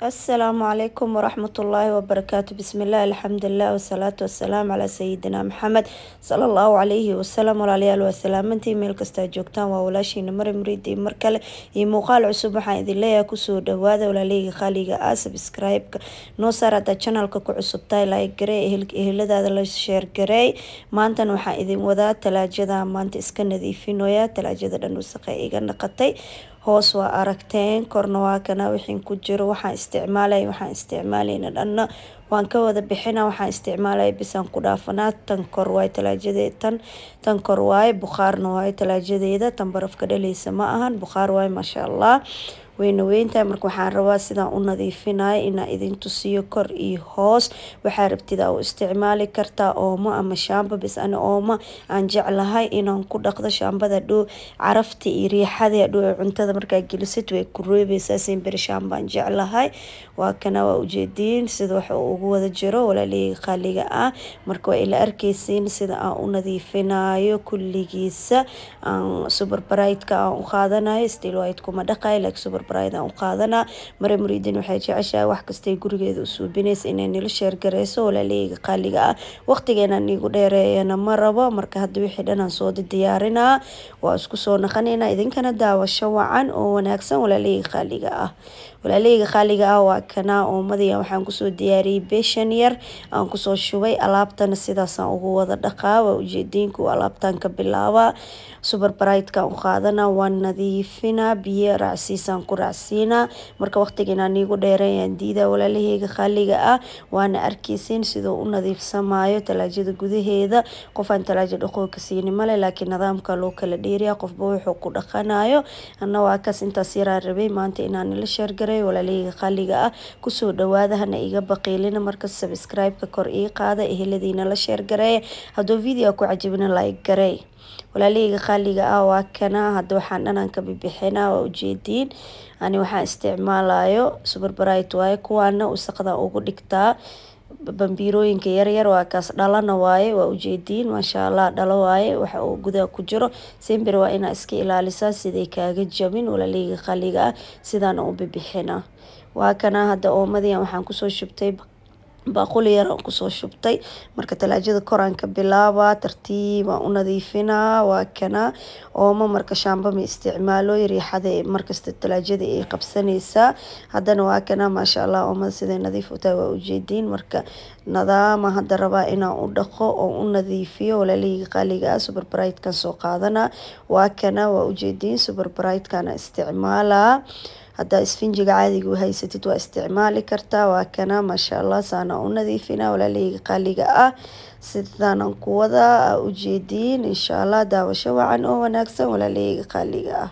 asalaamu calaykum waraxmatullaahi wabarakaatu bismillaah alxamdulilah wasalaatu wasalaamu calaa sayidina maxamed sala allahu calayhi wasalam walaalayaal waa salaamantii meel kastaa joogtaan waa walaashiina mari muriidi mar kale iyo muuqaal cusub waxaan idin leeyahay kusoo dhawaada walaaleyga qaaliga ah subscribe-ka noo saar haddaa janalka ku cusubtahay like garee eheladaada la sheergareey maantana waxaan idin wadaa talaajada maanta iska nadiifinoya talaajada dhan wasaqa iga naqatay hoos waa aragteen korna waa kana wixin ku jiro waxaan isticmaalay waxaan isticmaalayna dhanna waan ka wada bixina waxaan isticmaalaya bisaan ku dhaafanaa tan kor waaye talaajadeed tan tan kor waaye bukhaarna waaye talaajadeeda tan barafka dhaleysa ma ahan bukhaar waaye maasha allah weyna weyntahay marka waxaan rabaa sidaan u nadiifinaya inaa idin tusiyo kor iyo hoos waxaa rabtida u isticmaali kartaa oomo ama shaamba bis ani oomo aan jeclahay inaan ku dhaqdo shaambada dhow carafta iyo riixada dhow ee cuntada markaa gelisid way ku reebeysaa simberi shaambaan jeclahay waa kana waa ujeediin sida wax ugu wada jiro walaaleyga qaaliga ah marka waa ila arkeysiin sida aan u nadiifinayo kulligiisa aan super brightka aan u qaadanayo still white kuma dhaqayo like super aan u qaadanaa mare muriidin waxay jeceshahay wax kastay gurigeeda u suubinaysa inay nila sheergareyso walaaleyga qaaliga ah waqtigeena niigu dheereeyana ma rabo marka hadda wixii dhanaan soo diyaarinaa waa isku soo naqanayna idinkana daawasho wacan oo wanaagsan walaaleyga qaaliga ah walaaleyga qaaliga ah waa kanaa oomadiya waxaan kusoo diyaariyey beeshan yar aan kusoo shubay alaabtana sidaasaan ugu wada dhaqaa waa ujeediinku alaabtaan ka bilaabaa super brightka u qaadanaa waan nadiifinaa biyo raacsiisaan ku raacsiinaa marka waqtigiina niigu dheereeyaan diidaa walaalaheyga qaaliga ah waana arkeysiin siduu u nadiifsamaayo talaajada gudaheeda qofaan talaaja dhaqooka siini male laakiin nidaamka loo kala dheeriya qofba wuxuu ku dhaqanayo ana waa kaas intaas yaraan rabay maanta inaan nila sheergaray walaalaheyga qaaliga ah kusoo dhawaada hana iga baqiilina marka subscribe-ka kor ii qaada eheladiina la sheergareeya hadduu video ku cajibina like garey walaaleyga qaaliga ah waa kana hadda waxaan dhanaan ka bibixinaa waa ujeediin ani waxaan isticmaalayo super bright waaye kuwaana wasaqda ugu dhigtaa bambiirooyinka yaryar waa kaas dhalana waaye waa ujeediin maasha allah dhalo waaye waxa uu gudaha ku jiro simbir waa inaa iska ilaalisaa siday kaaga jabin walaaleyga qaaliga ah sidaana u bibixina waa kana hadda oomadiyan waxaan kusoo shubtay baaquli yar aan kusoo shubtay marka talaajada koraan ka bilaabaa tartiib aan u nadiifinaa waa kana oomo marka shaamba ma isticmaalo riixada markasta talaajada ay qabsanaysaa haddana waa kana maasha allah oomada siday nadiif u tahay waa ujeediin marka nadaama hadda rabaa inaan u dhaqo oo u nadiifiyo walaaleyga qaaliga ah super brightkan soo qaadanaa waa kana waa ujeediin super brightkan isticmaalaa haddaa isfinjiga caadiga u haysatid waa isticmaali kartaa waa kana maasha allah saana u nadiifina walaaleyga qaaliga ah sidaanan ku wadaa ujeediin insha allah daawasho wacan oo wanaagsan walaaleyga qaaliga ah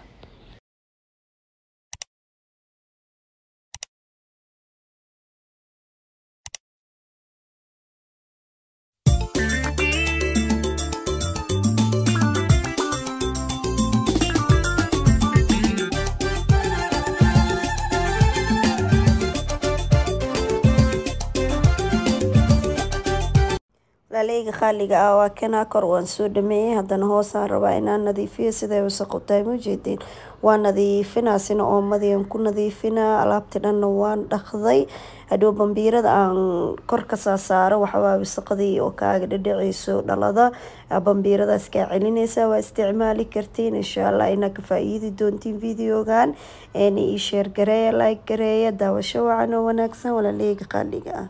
walaaleyga qaaliga ah waa kanaa kor waan soo dhameeyey haddana hoosaan rabaa inaan nadiifiyo siday wasaqu tahay mujeediin waa nadiifinaasina oomadiyan ku nadiifinaa alaabti dhanna waan dhaqday hadhow bambiirada aan kor kasaa saaro waxawaa wasaqadii oo kaaga dhadhaceyso dhalada bambiiradaas kaa celineysa waa isticmaali kartiin insha allah inaa ka faa-iidi doontiin videogan eena ii sheer gareeya like gareeya daawasho wacan oo wanaagsan walaaleyga qaaliga ah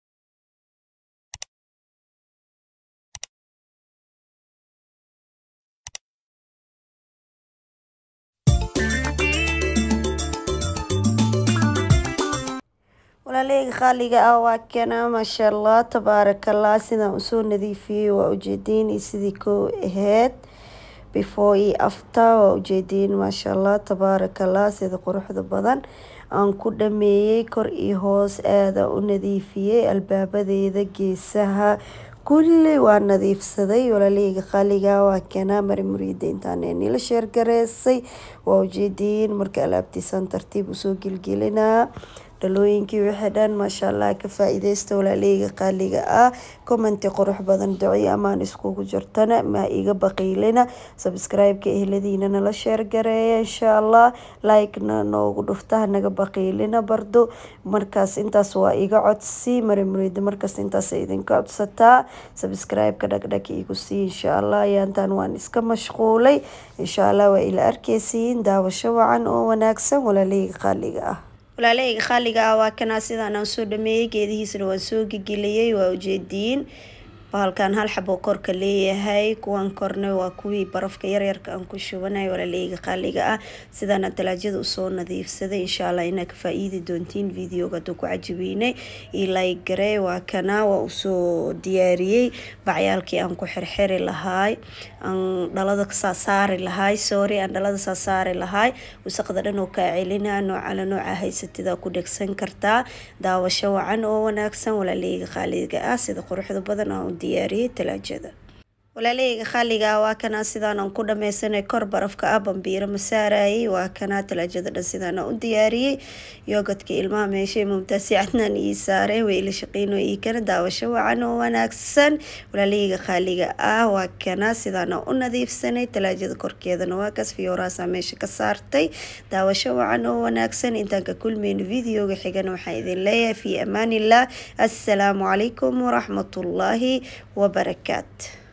walaaleyga qaaliga ah waa kana maasha allah tabaarakallah sidaan usoo nadiifiyey waa ujeediin iyo sidii koo aheyd before iyo after waa ujeediin maasha allah tabaarakallah sida quruxda badan aan ku dhameeyey kor iyo hoos aada u nadiifiyey albaabadeeda geesaha kulli waa nadiifsaday walaaleyga qaaliga waa kana mari muriida intaan nila sheergareysay waa ujeediin marka alaabtiisaan tartiib usoo gelgelinaa dhalooyinkii wixii dhan maasha allah ka faa-iideysta walaaleyga qaaliga ah commenti qurux badan duci amaan iskugu jirtana ma iga baqiilina subscribe-ka ehladiina nala sheergareeya insha allah like-na noogu dhufta hanaga baqiilina bardo markaas intaas waa iga codsi mari muriida markaas intaas idinka codsataa subscribe-ka dhagdhag igu sii insha allah ayaantan waan iska mashquulay insha allah waa ila arkeysiin daawasho wacan oo wanaagsan walaaleyga qaaliga ah walaaleyga qaaliga ah waa kanaa sidaan aan soo dhameeyey geedihiisana waan soo gegeliyey waa ujeediin bahalkan hal xabo korka leeyahay kuwan korna waa kuwii barafka yaryarka aan ku shubanay walaaleyga qaaliga ah sidaana talaajada usoo nadiifsaday insha allah inaa ka faa-iidi doontiin videoga haduu ku cajibeynay ilay garee waa kana waa usoo diyaariyey bacyaalkii aan ku xirxiri lahaay aan dhalada saa saari lahaay sorry aan dhalada saa saari lahaay wasaqda dhan oo kaa celina noocala nooca haysatida ku dhegsan kartaa daawasho wacan oo wanaagsan walaaleyga qaaliga ah sida quruxda badan aan u diyaariyey talaajada walaaleyga qaaliga ah waa kanaa sidaanan ku dhameysanay kor barafka ah bambiiro ma saarayay waa kanaa talaajada dhan sidaana u diyaariyey yoogadka ilmaha meeshay mumtaasi cadnaan ii saareen way ila shaqeyno ii kana daawasho wacan oo wanaagsan walaaleyga qaaliga ah waa kanaa sidaana u nadiifsanay talaajada korkeedana waa kaas fiyooraasa meesha ka saartay daawasho wacan oo wanaagsan intaan ka kulmeyno videoga xigana waxaan idin leeyahay fi amaanillah assalaamu calaykum waraxmatullaahi wabarakaat